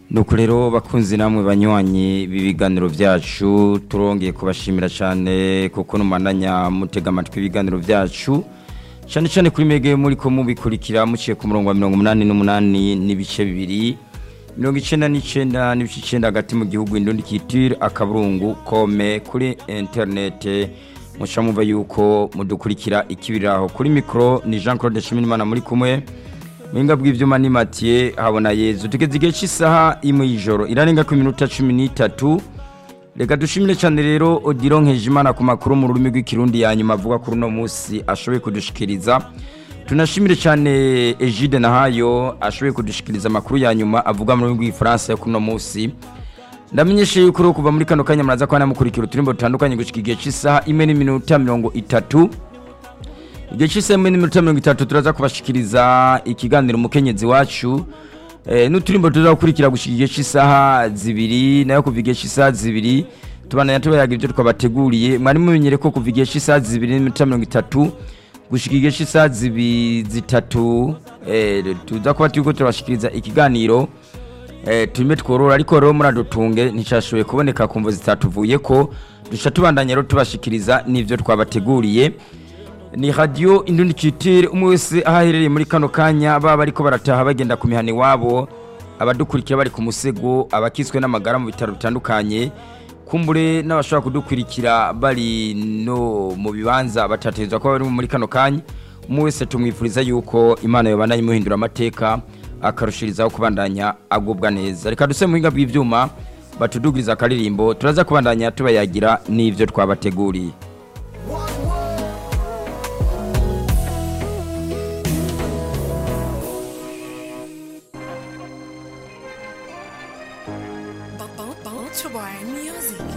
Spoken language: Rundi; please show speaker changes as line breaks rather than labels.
nuko rero bakunzi namwe banywanyi b'ibiganiro byacu turongeye kubashimira cyane kuko numananya mutega amatwi ibiganiro byacu cyane cyane kuri mege muri ko mubikurikira muciye ku murongo wa mirongo umunani n'umunani n'ibice bibiri mirongo icyenda n'icyenda n'ibice icyenda hagati mu gihugu indundi kitire akaburungu kome kuri interinete muca mwumva yuko mudukurikira ikibiraho kuri mikoro ni jean claude Nshimiyimana muri kumwe Mwinga bw'ivyuma ni Mathieu habona Yezu tugeze igihe cy'isaha imwe y'ijoro irarenga ku minota cumi n'itatu reka dushimire cyane rero Odilon Nkejimana ku makuru mu rurimi rw'ikirundi ya nyuma avuga kuri uno munsi ashoboye kudushikiriza tunashimire cyane Egide Nahayo ashoboye kudushikiriza amakuru ya nyuma avuga mu rurimi rw'igifaransa yo kuri uno munsi ndamenyeshe yuko rero kuva muri kano kanya muraza kuba namukurikira uturimbo dutandukanye gushika igihe cy'isaha imwe n'iminota mirongo itatu igihe cy'isaha n'iminota mirongo itatu turaza kubashikiriza ikiganiro umukenyezi wacu eh, n'uturimbo tuza gukurikira gushika igihe cy'isaha zibiri nayo kuva igihe cy'isaha zibiri tubananya tubayaga ibyo twabateguriye mwari mumenyere ko kuva igihe cy'isaha zibiri n'iminota mirongo itatu gushika igihe cy'isaha zibi zitatu eh, tuza kuba turiko turabashikiriza ikiganiro eh, turime tworora ariko rero muradutunge nticyashoboye kuboneka ku mvo zitatuvuye ko duca tubandanya rero tubashikiriza n'ivyo twabateguriye ni radiyo indundikitire umwe wese aho aherereye muri kano kanya baba bariko barataha bagenda ku mihana iwabo abadukurikira bari ku musego abakiswe n'amagara mu bitaro bitandukanye kumbure n'abashobora kudukurikira bari no mu bibanza batategerezwa kuba bari muri kano kanya umwe wese tumwifuriza yuko imana yobandanya imuhindura amateka akarushirizaho kubandanya agubwa neza reka duse mu buhinga bw'ivyuma batudugiriza akaririmbo turaza kubandanya tubayagira n'ivyo twabateguriye
Bounce Bounce Music.